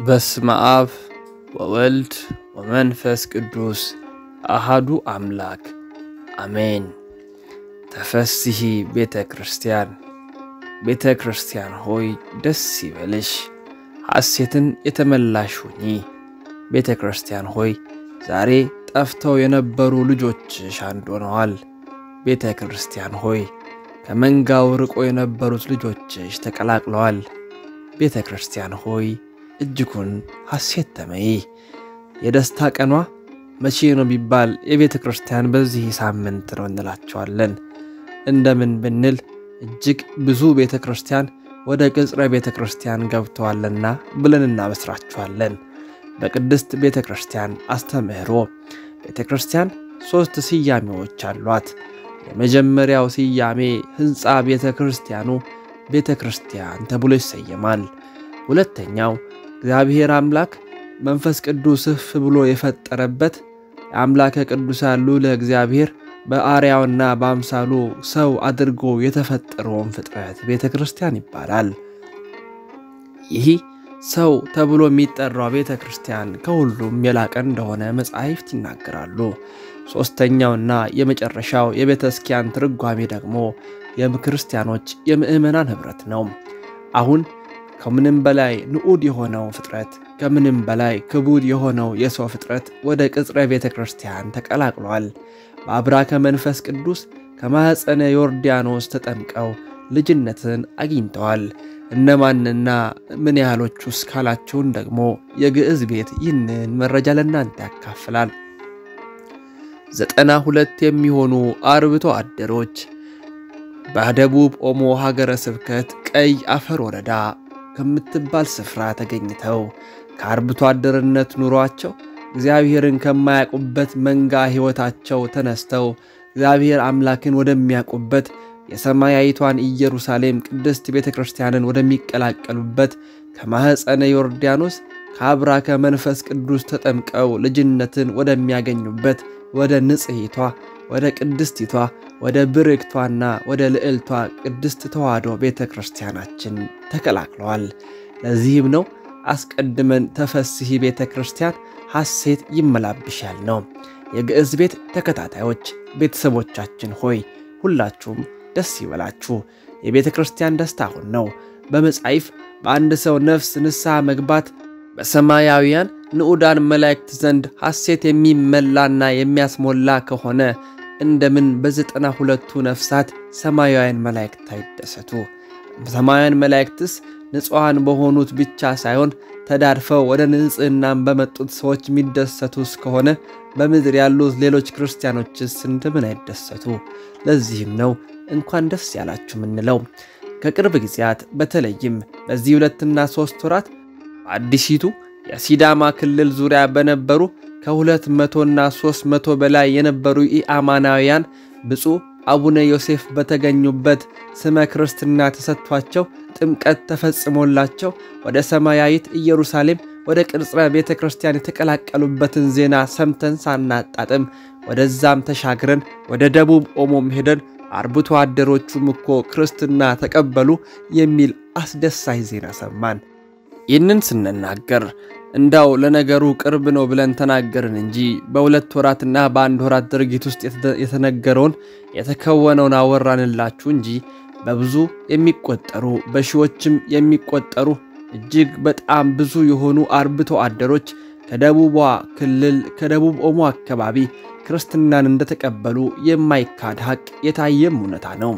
በስመ አብ ወወልድ ወመንፈስ ቅዱስ አሃዱ አምላክ አሜን። ተፈስሒ ቤተ ክርስቲያን፣ ቤተ ክርስቲያን ሆይ ደስ ይበልሽ፣ ሐሴትን የተመላሽ ሁኚ። ቤተ ክርስቲያን ሆይ ዛሬ ጠፍተው የነበሩ ልጆችሽ አንድ ሆነዋል። ቤተ ክርስቲያን ሆይ ከመንጋው ርቆ የነበሩት ልጆችሽ ተቀላቅለዋል። ቤተ ክርስቲያን ሆይ እጅጉን ሐሴት ተመይ። የደስታ ቀኗ መቼ ነው ቢባል የቤተ ክርስቲያን በዚህ ሳምንት ነው እንላቸዋለን። እንደምን ብንል እጅግ ብዙ ቤተ ክርስቲያን ወደ ቅጽረ ቤተ ክርስቲያን ገብተዋልና ብለን እናበስራችኋለን። በቅድስት ቤተ ክርስቲያን አስተምህሮ ቤተ ክርስቲያን ሦስት ስያሜዎች አሏት። የመጀመሪያው ስያሜ ሕንፃ ቤተ ክርስቲያኑ ቤተ ክርስቲያን ተብሎ ይሰየማል። ሁለተኛው እግዚአብሔር አምላክ መንፈስ ቅዱስ እፍ ብሎ የፈጠረበት የአምላከ ቅዱሳን ልዑለ እግዚአብሔር በአርያውና በአምሳሉ ሰው አድርጎ የተፈጠረውን ፍጥረት ቤተ ክርስቲያን ይባላል። ይህ ሰው ተብሎ የሚጠራው ቤተ ክርስቲያን ከሁሉም የላቀ እንደሆነ መጻሕፍት ይናገራሉ። ሦስተኛውና የመጨረሻው የቤተ ክርስቲያን ትርጓሜ ደግሞ የክርስቲያኖች የምዕመናን ኅብረት ነው። አሁን ከምንም በላይ ንዑድ የሆነው ፍጥረት ከምንም በላይ ክቡድ የሆነው የሰው ፍጥረት ወደ ቅጽረ ቤተ ክርስቲያን ተቀላቅሏል። በአብራከ መንፈስ ቅዱስ ከማኅፀነ ዮርዳኖስ ተጠምቀው ልጅነትን አግኝተዋል። እነማንና ምን ያህሎቹ እስካላችሁን ደግሞ የግዕዝ ቤት ይህንን መረጃ ለእናንተ ያካፍላል። ዘጠና ሁለት የሚሆኑ አርብቶ አደሮች በደቡብ ኦሞ ሀገረ ስብከት ቀይ አፈር ወረዳ ከምትባል ስፍራ ተገኝተው ከአርብቶ አደርነት ኑሯቸው እግዚአብሔርን ከማያውቁበት መንጋ ሕይወታቸው ተነስተው እግዚአብሔር አምላክን ወደሚያውቁበት የሰማያዊቷን ኢየሩሳሌም ቅድስት ቤተ ክርስቲያንን ወደሚቀላቀሉበት ከማኅፀነ ዮርዳኖስ ከአብራከ መንፈስ ቅዱስ ተጠምቀው ልጅነትን ወደሚያገኙበት ወደ ንጽሕቷ ወደ ቅድስቲቷ ወደ ብርክቷና ወደ ልዕልቷ ቅድስት ተዋሕዶ ቤተ ክርስቲያናችን ተቀላቅለዋል። ለዚህም ነው አስቀድመን ተፈስሒ ቤተ ክርስቲያን ሐሴት ይመላብሻል ነው። የግዕዝ ቤት ተከታታዮች ቤተሰቦቻችን ሆይ ሁላችሁም ደስ ይበላችሁ። የቤተ ክርስቲያን ደስታ አሁን ነው። በመጻሕፍ በአንድ ሰው ነፍስ ንስሐ መግባት በሰማያውያን ንዑዳን መላእክት ዘንድ ሐሴት የሚመላና የሚያስሞላ ከሆነ እንደምን በዘጠና ሁለቱ ነፍሳት ሰማያውያን መላእክት አይደሰቱ? ሰማያውያን መላእክትስ ንጹሐን በሆኑት ብቻ ሳይሆን ተዳድፈው ወደ ንጽሕናም በመጡት ሰዎች የሚደሰቱስ ከሆነ በምድር ያሉት ሌሎች ክርስቲያኖችስ እንደምን አይደሰቱ? ለዚህም ነው እንኳን ደስ ያላችሁ ምንለው። ከቅርብ ጊዜያት በተለይም በዚህ ሁለትና ሦስት ወራት በአዲሲቱ የሲዳማ ክልል ዙሪያ በነበሩ ከሁለት መቶና ሦስት መቶ በላይ የነበሩ ኢአማናውያን ብፁዕ አቡነ ዮሴፍ በተገኙበት ስመ ክርስትና ተሰጥቷቸው ጥምቀት ተፈጽሞላቸው ወደ ሰማያዊት ኢየሩሳሌም ወደ ቅጽረ ቤተ ክርስቲያን የተቀላቀሉበትን ዜና ሰምተን ሳናጣጥም ወደዛም ተሻግረን ወደ ደቡብ ኦሞም ሄደን አርብቶ አደሮቹም እኮ ክርስትና ተቀበሉ የሚል አስደሳች ዜና ሰማን። ይህንን ስንናገር እንዳው ለነገሩ ቅርብ ነው ብለን ተናገርን እንጂ በሁለት ወራትና በአንድ ወራት ድርጊት ውስጥ የተነገረውን የተከወነውን አወራንላችሁ እንጂ በብዙ የሚቆጠሩ በሺዎችም የሚቆጠሩ እጅግ በጣም ብዙ የሆኑ አርብቶ አደሮች ከደቡቧ ክልል ከደቡብ ኦሞ አካባቢ ክርስትናን እንደተቀበሉ የማይካድ ሐቅ የታየም እውነታ ነው።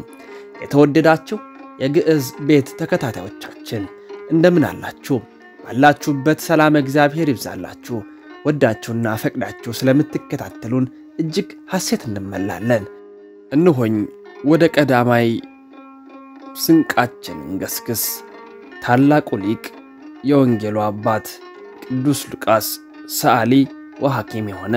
የተወደዳችሁ የግዕዝ ቤት ተከታታዮቻችን እንደምን አላችሁ? ባላችሁበት ሰላም እግዚአብሔር ይብዛላችሁ። ወዳችሁና ፈቅዳችሁ ስለምትከታተሉን እጅግ ሐሴት እንመላለን። እንሆኝ ወደ ቀዳማይ ስንቃችን እንገስግስ። ታላቁ ሊቅ የወንጌሉ አባት ቅዱስ ሉቃስ ሰዓሊ ወሐኪም የሆነ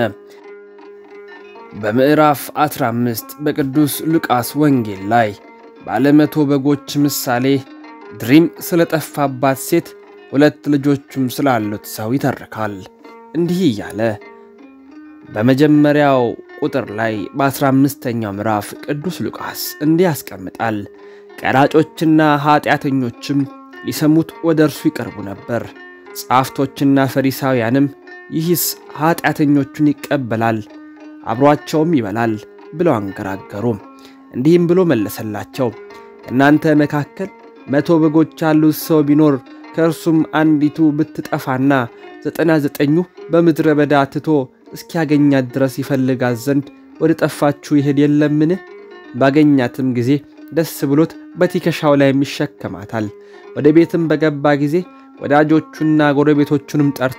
በምዕራፍ 15 በቅዱስ ሉቃስ ወንጌል ላይ ባለመቶ በጎች ምሳሌ ድሪም ስለጠፋባት ሴት ሁለት ልጆቹም ስላሉት ሰው ይተርካል። እንዲህ እያለ በመጀመሪያው ቁጥር ላይ በ15ኛው ምዕራፍ ቅዱስ ሉቃስ እንዲህ ያስቀምጣል። ቀራጮችና ኀጢአተኞችም ሊሰሙት ወደ እርሱ ይቀርቡ ነበር። ጻፍቶችና ፈሪሳውያንም ይህስ ኀጢአተኞቹን ይቀበላል አብሮአቸውም ይበላል ብለው አንገራገሩ። እንዲህም ብሎ መለሰላቸው፣ ከእናንተ መካከል መቶ በጎች ያሉት ሰው ቢኖር ከእርሱም አንዲቱ ብትጠፋና ዘጠና ዘጠኙ በምድረ በዳ ትቶ እስኪያገኛት ድረስ ይፈልጋት ዘንድ ወደ ጠፋችሁ ይሄድ የለምን? ባገኛትም ጊዜ ደስ ብሎት በትከሻው ላይ ይሸከማታል። ወደ ቤትም በገባ ጊዜ ወዳጆቹና ጎረቤቶቹንም ጠርቶ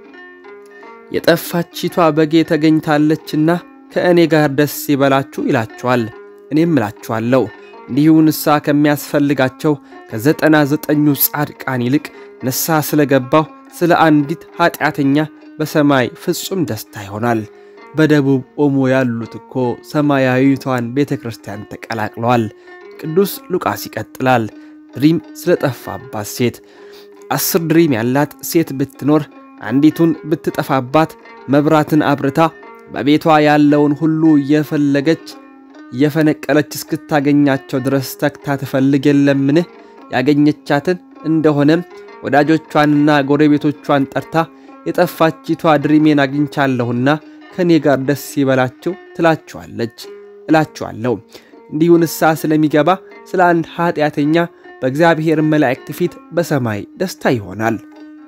የጠፋቺቷ በጌ ተገኝታለችና ከእኔ ጋር ደስ ይበላችሁ ይላችኋል። እኔም እላችኋለሁ እንዲሁ ንስሐ ከሚያስፈልጋቸው ከዘጠና ዘጠኙ ጻድቃን ይልቅ ንስሐ ስለገባው ስለ አንዲት ኀጢአተኛ በሰማይ ፍጹም ደስታ ይሆናል። በደቡብ ኦሞ ያሉት እኮ ሰማያዊቷን ቤተ ክርስቲያን ተቀላቅለዋል። ቅዱስ ሉቃስ ይቀጥላል። ድሪም ስለጠፋባት ሴት አስር ድሪም ያላት ሴት ብትኖር አንዲቱን ብትጠፋባት መብራትን አብርታ በቤቷ ያለውን ሁሉ እየፈለገች እየፈነቀለች እስክታገኛቸው ድረስ ተግታ ትፈልግ የለምን? ያገኘቻትን እንደሆነም ወዳጆቿንና ጎረቤቶቿን ጠርታ የጠፋቺቷ ድሪሜን አግኝቻለሁና ከእኔ ጋር ደስ ይበላችሁ ትላችኋለች። እላችኋለሁ እንዲሁ ንስሐ ስለሚገባ ስለ አንድ ኀጢአተኛ በእግዚአብሔር መላእክት ፊት በሰማይ ደስታ ይሆናል።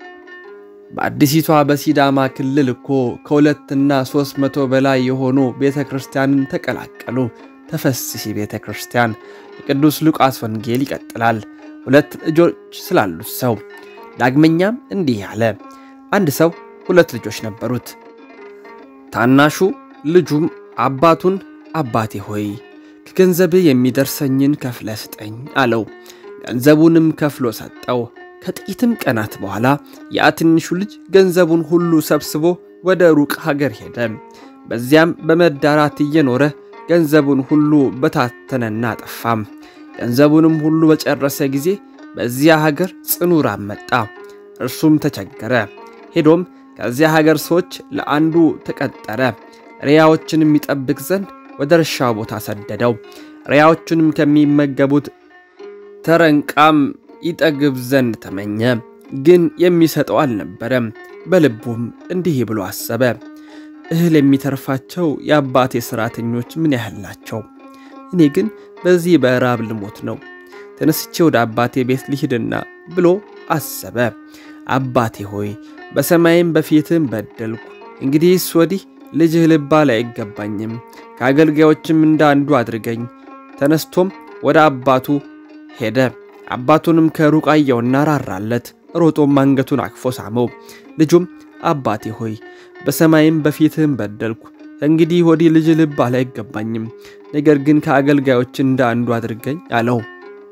በአዲሲቷ በሲዳማ ክልል እኮ ከሁለትና ሦስት መቶ በላይ የሆኑ ቤተ ክርስቲያንን ተቀላቀሉ። ተፈስሒ ቤተ ክርስቲያን። የቅዱስ ሉቃስ ወንጌል ይቀጥላል። ሁለት ልጆች ስላሉት ሰው ዳግመኛም እንዲህ አለ። አንድ ሰው ሁለት ልጆች ነበሩት። ታናሹ ልጁም አባቱን አባቴ ሆይ ከገንዘብህ የሚደርሰኝን ከፍለ ስጠኝ አለው። ገንዘቡንም ከፍሎ ሰጠው። ከጥቂትም ቀናት በኋላ ያ ትንሹ ልጅ ገንዘቡን ሁሉ ሰብስቦ ወደ ሩቅ ሀገር ሄደ። በዚያም በመዳራት እየኖረ ገንዘቡን ሁሉ በታተነና ጠፋም። ገንዘቡንም ሁሉ በጨረሰ ጊዜ በዚያ ሀገር ጽኑ ራብ መጣ። እርሱም ተቸገረ። ሄዶም ከዚያ ሀገር ሰዎች ለአንዱ ተቀጠረ። ሪያዎችን የሚጠብቅ ዘንድ ወደ እርሻው ቦታ ሰደደው። ሪያዎቹንም ከሚመገቡት ተረንቃም ይጠግብ ዘንድ ተመኘ፣ ግን የሚሰጠው አልነበረም። በልቡም እንዲህ ብሎ አሰበ፣ እህል የሚተርፋቸው የአባቴ ሠራተኞች ምን ያህል ናቸው? እኔ ግን በዚህ በራብ ልሞት ነው። ተነስቼ ወደ አባቴ ቤት ልሂድና ብሎ አሰበ። አባቴ ሆይ በሰማይም በፊትም በደልኩ፣ እንግዲህስ ወዲህ ልጅህ ልባል አይገባኝም። ከአገልጋዮችም እንደ አንዱ አድርገኝ። ተነስቶም ወደ አባቱ ሄደ። አባቱንም ከሩቅ አየውና ራራለት። ሮጦም አንገቱን አቅፎ ሳመው። ልጁም አባቴ ሆይ በሰማይም በፊትህም በደልኩ፣ እንግዲህ ወዲህ ልጅ ልባል አይገባኝም። ነገር ግን ከአገልጋዮች እንደ አንዱ አድርገኝ አለው።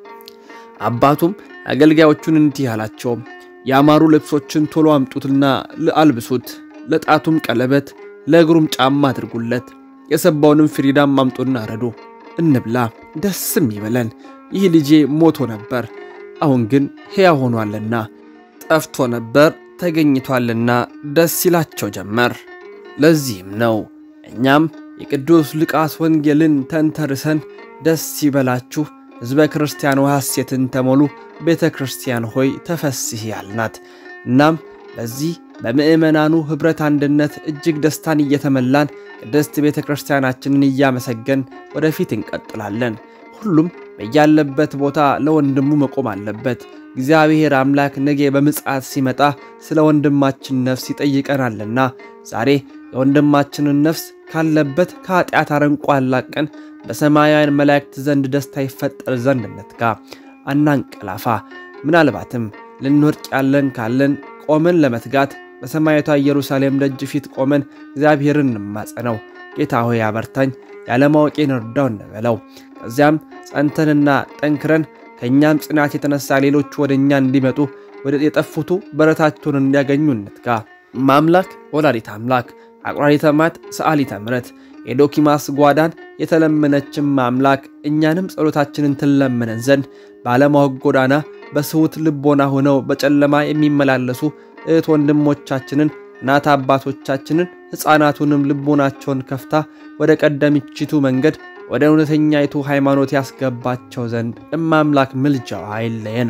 አባቱም አገልጋዮቹን እንዲህ አላቸው፣ ያማሩ ልብሶችን ቶሎ አምጡትና አልብሱት፣ ለጣቱም ቀለበት ለእግሩም ጫማ አድርጉለት። የሰባውንም ፍሪዳም አምጡና ረዱ፣ እንብላ፣ ደስም ይበለን። ይህ ልጄ ሞቶ ነበር፣ አሁን ግን ሕያው ሆኗልና፣ ጠፍቶ ነበር ተገኝቷልና ደስ ይላቸው ጀመር። ለዚህም ነው እኛም የቅዱስ ሉቃስ ወንጌልን ተንተርሰን ደስ ይበላችሁ ሕዝበ ክርስቲያን ሐሴትን ተሞሉ ቤተ ክርስቲያን ሆይ ተፈስሒ ያልናት። እናም በዚህ በምዕመናኑ ኅብረት አንድነት እጅግ ደስታን እየተመላን ቅድስት ቤተ ክርስቲያናችንን እያመሰገን ወደፊት እንቀጥላለን። ሁሉም በያለበት ቦታ ለወንድሙ መቆም አለበት። እግዚአብሔር አምላክ ነገ በምጽአት ሲመጣ ስለ ወንድማችን ነፍስ ይጠይቀናልና ዛሬ የወንድማችንን ነፍስ ካለበት ከኃጢአት አረንቋ አላቀን በሰማያውያን መላእክት ዘንድ ደስታ ይፈጠር ዘንድ እንትጋ፣ አናንቀላፋ። ምናልባትም ልንወድቅ ያለን ካለን ቆመን ለመትጋት በሰማያዊቷ ኢየሩሳሌም ደጅ ፊት ቆመን እግዚአብሔርን እንማጸነው። ጌታ ሆይ አበርታኝ፣ ያለማወቄን እርዳው እንበለው። ከዚያም ጸንተንና ጠንክረን ከእኛም ጽናት የተነሳ ሌሎቹ ወደ እኛ እንዲመጡ ወደ የጠፉቱ በረታቸውን እንዲያገኙ እንትጋ። ማምላክ ወላዲት አምላክ አቁራሪተ ማት ሰዓሊተ ምሕረት የዶኪማስ ጓዳን የተለመነችም አምላክ እኛንም ጸሎታችንን ትለመነን ዘንድ ባለማወቅ ጎዳና በስሁት ልቦና ሆነው በጨለማ የሚመላለሱ እህት ወንድሞቻችንን እናት አባቶቻችንን ሕፃናቱንም ልቦናቸውን ከፍታ ወደ ቀደምችቱ መንገድ ወደ እውነተኛይቱ ሃይማኖት ያስገባቸው ዘንድ እማምላክ ምልጃዋ አይለየን።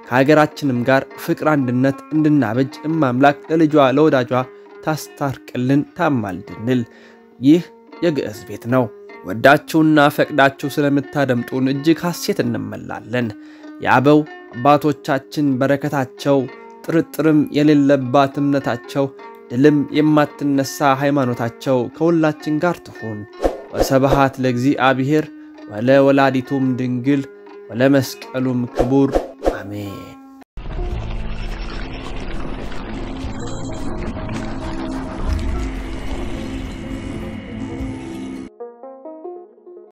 ከሀገራችንም ጋር ፍቅር፣ አንድነት እንድናበጅ እማምላክ ለልጇ ለወዳጇ ታስታርቅልን ታማልድንል። ይህ የግዕዝ ቤት ነው። ወዳችሁና ፈቅዳችሁ ስለምታደምጡን እጅግ ሐሴት እንመላለን። የአበው አባቶቻችን በረከታቸው ጥርጥርም የሌለባት እምነታቸው ድልም የማትነሳ ሃይማኖታቸው ከሁላችን ጋር ትሁን። ወሰብሃት ለእግዚአብሔር ወለ ወላዲቱም ድንግል ወለመስቀሉም ክቡር አሜን።